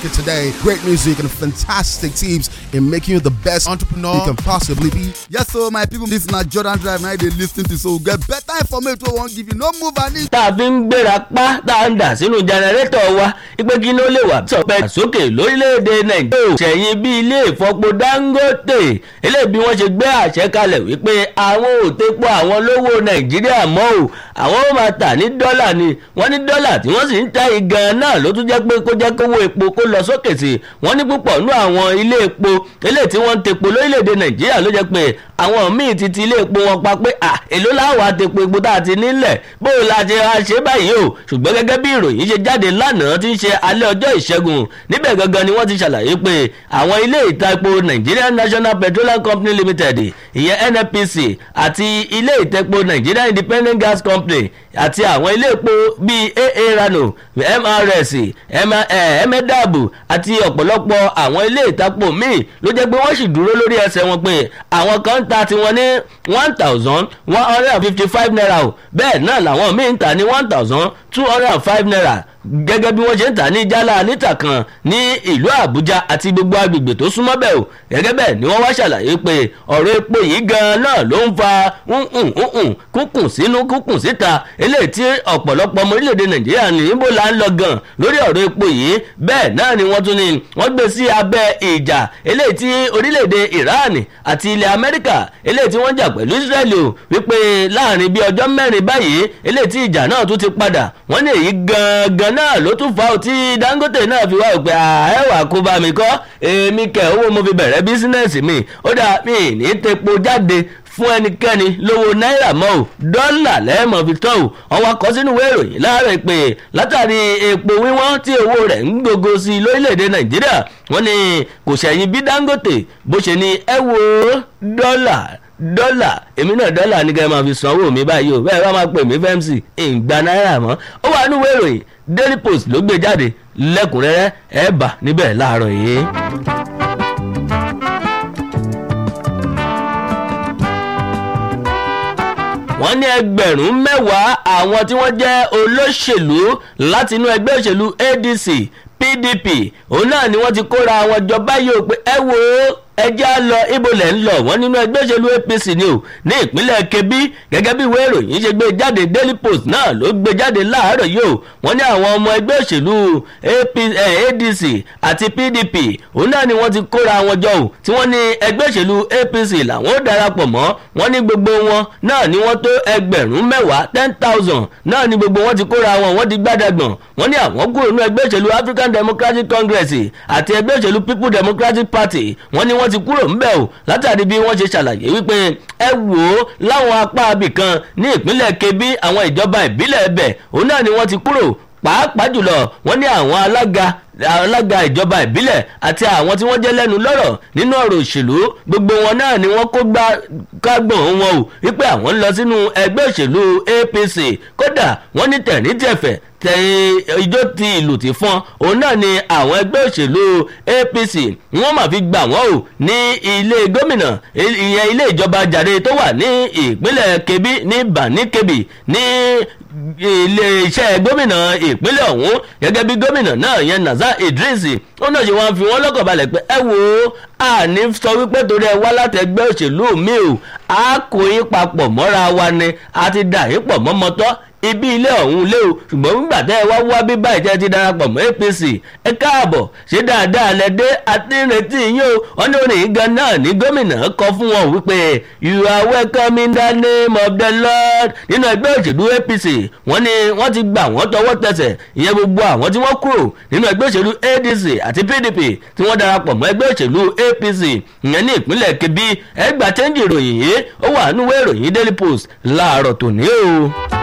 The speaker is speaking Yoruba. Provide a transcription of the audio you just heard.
making today. Great music and fantastic tips in making you the best entrepreneur you can possibly be. Yes, so my people, this na Jordan Drive now they lis ten to so get better information wey wan give you. No move an inch. tá a fi ń gbéra pa tá a ń dà sínú jẹnẹrétọ̀ wa ipe kí ló lè wà sọpẹ́ sókè lórílẹ̀‐èdè nàìjíríà ṣẹ̀yìn bí ilé ìfọpo dangote eléyìí bí wọ́n ṣe gbé àṣẹ kalẹ̀ wípé àwọn ò tepo àwọn lówó nàìjíríà mọ́ o àwọn ó máa tà ní dọ́là ni wọ́n ní dọ́là tí wọ́n sì ń ta igan náà ló tún jẹ́ pé kó jẹ́ kówó epo kó lọ sókè sí i wọ́n ní púpọ̀ nú àwọn ilé epo eléyìí tí wọ́n ń tepo lórílẹ̀‐èdè nàìjíríà ló jẹ́ pé àwọn míì ti ti ilé epo wọn pa pé à èló láwọn àtepo epo tá a ti nílẹ̀ bóun la ṣe wá ṣe báyìí o ṣùgbọ́n gẹ́gẹ́ bí ìròyìn ṣe jáde lánàá tí ń ṣe alẹ́ ọjọ́ ìṣẹ́gun níbẹ̀ gangan ni wọ́n ti ṣàlàyé pé àwọn ilé ìta epo Nigerian National Petroleum Company Limited ìyẹn NNPC àti ilé ìtẹ́po Nigeria Independent Gas Company àti àwọn ilé epo bíi AA Rano MRS emedabu àti ọ̀pọ̀lọpọ̀ àwọn ilé ìtapo míì ló jẹ́ pé wọ́n sì dúró lórí ẹsẹ̀ wọn pé àwọn kan ń ta tiwọn ní one thousand one hundred and fifty five naira o bẹ́ẹ̀ náà làwọn míì ń ta ní one thousand two hundred and five naira gẹ́gẹ́ bí wọ́n ṣe ń tà ní jálá níta kan ní ìlú àbújá àti gbogbo agbègbè tó súnmọ́ bẹ́ẹ̀ o gẹ́gẹ́ bẹ́ẹ̀ ni wọ́n wá ṣàlàyé pé ọ̀rọ̀ epo yìí gan-an náà ló ń fa kúnkùn sínú kúnkùn síta eléyìí tí ọ̀pọ̀lọpọ̀ ọmọ orílẹ̀-èdè nàìjíríà ní ibo là ń lọ gan lórí ọ̀rọ̀ epo yìí bẹ́ẹ̀ náà ni wọ́n tún ní wọ́n gbé sí abẹ́ ìjà eléyìí tí orílẹ̀-èdè iran àti ilẹ̀ amẹ́ríkà eléyìí tí wọ́n jà pẹ̀lú israeli o wípé láàrin bí ọjọ́ mẹ́rin báyìí eléyìí tí ìjà náà tún ti padà wọ́n ní èyí gan-an náà ló tún fa ọtí dangote náà fi wá òpè àẹ́wà kó bá mi kọ́ èmi kẹ̀ owó mo fi bẹ̀rẹ̀ bísínẹ́sì mi ó dà mí ní tepo jáde fún ẹnikẹ́ni lówó náírà mọ́ ò dọ́là lẹ́ẹ̀mọ́ fi tọ́ ò wọ́n wá kọ́ sínú ìwé ìròyìn láàárọ̀ pé látàrí epo wíwọ́n tí owó rẹ̀ ń gbogbo sí lórílẹ̀‐èdè nàìjíríà wọ́n ní kò ṣẹ̀yìn bí dangote bó ṣe ní ẹ wo dọ́là dọ́là èmi náà dọ́là ní kẹ́ ẹ máa fi sanwó mi báyìí o bẹ́ẹ̀ bá máa pè mí fmc ìgbà náírà mọ́ ó wà nínú ìwé ìròyìn daily post ló gbé jáde lẹ́kùnrẹ́rẹ́ ẹ̀ bà níbẹ̀ láàárọ̀ yìí. wọ́n ní ẹgbẹ̀rún mẹ́wàá àwọn tí wọ́n jẹ́ olóṣèlú láti inú ẹgbẹ́ òṣèlú adc pdp òun náà ni wọ́n ti kóra àwọn jọ báyìí o pé ẹ wo ẹjẹ́ á lọ ibo lẹ̀ ń lọ wọ́n nínú ẹgbẹ́ òṣèlú apc ni o ní ìpínlẹ̀ kebbi gẹ́gẹ́ bí ìwé ìròyìn ṣe gbé jáde daily post náà ló gbé jáde láàárọ̀ yìí o wọ́n ní àwọn ọmọ ẹgbẹ́ òṣèlú adc àti pdp òun náà ni wọ́n ti kóra wọn jọ o tí wọ́n ní ẹgbẹ́ òṣèlú apc làwọn ó darapọ̀ mọ́ wọ́n ní gbogbo wọn náà ni wọ́n tó ẹgbẹ̀rún mẹ́wàá ten thousand náà ni gbogbo wọn ti kóra wọn wọ́n ti gbádàgbọ̀n wọ́n ní àwọn kúrò nínú ẹgbẹ́ òṣèlú african democratic congress àti ẹgbẹ́ òṣèlú people democratic party wọ́n ní wọ́n ti kúrò ńbẹ̀ o látàrí bí wọ́n ṣe ṣàlàyé wípé ẹ wò ó láwọn apá abìkan ní ìpínlẹ̀ kebbi àwọn ìjọba ìbílẹ̀ ẹbẹ̀ òun náà ni wọ́n ti kúrò pàápàá jùlọ wọ́n ní àwọn alága alága ìjọba ìbílẹ̀ àti àwọn tí wọ́n jẹ́ lẹ́nu lọ́rọ̀ nínú ọ̀rọ̀ òṣèlú gbogbo wọn náà ni wọ́n kó gbá kágbọ̀n wọn o wípé àwọn ń lọ sínú ẹgbẹ́ òṣèlú apc kódà wọ́n ní tẹ̀ríntẹ̀fẹ̀ tẹ ijó ti ìlú ti fọn òun náà ni àwọn ẹgbẹ́ òṣèlú apc wọ́n máa fi gbà wọ́n o ní ilé gómìnà ìyẹn ilé ìjọba jàre tó wà ní ìpínlẹ̀ kebbi ní bani kebbi ní iléeṣẹ́ gómìnà ìpínlẹ̀ ọ̀hún gẹ́gẹ́ bí gómìnà náà yẹn nazar idris ó náà ṣe wọ́n fi wọ́n lọ́kàn balẹ̀ pé ẹ wo àní sọ wípé torí ẹ wá láti ẹgbẹ́ òṣèlú mi o a kò yín papọ̀ mọ́ra wa ni a ti dà yín pọ̀ mọ́mọ́tọ́ ibi ilé ọ̀hún lé o ṣùgbọ́n nígbà tẹ́ ẹ wá wá bí báyìí tẹ́ ẹ ti darapọ̀ mọ́ apc ẹ káàbọ̀ ṣé dáadáa lẹ dé àti ìrètí yín o wọ́n ní orin gan náà ní gómìnà kọ fún wọn wípé you are welcome in the name of the lord nínú ẹgbẹ́ òṣèlú apc wọ́n ní wọ́n ti gbà wọ́n tọwọ́ tẹsẹ̀ ìyẹn gbogbo àwọn tí wọ́n kúrò nínú ẹgbẹ́ òṣèlú adc àti pdp tí wọ́n darapọ̀ mọ́ ẹgbẹ́ òṣèlú apc ìyẹn ní ìpínlẹ̀ kebbi ẹgbàá chẹ́ńjì ìròyìn yìí ó wà nínú ìwé ìròyìn daily post láàárọ̀ tòní o.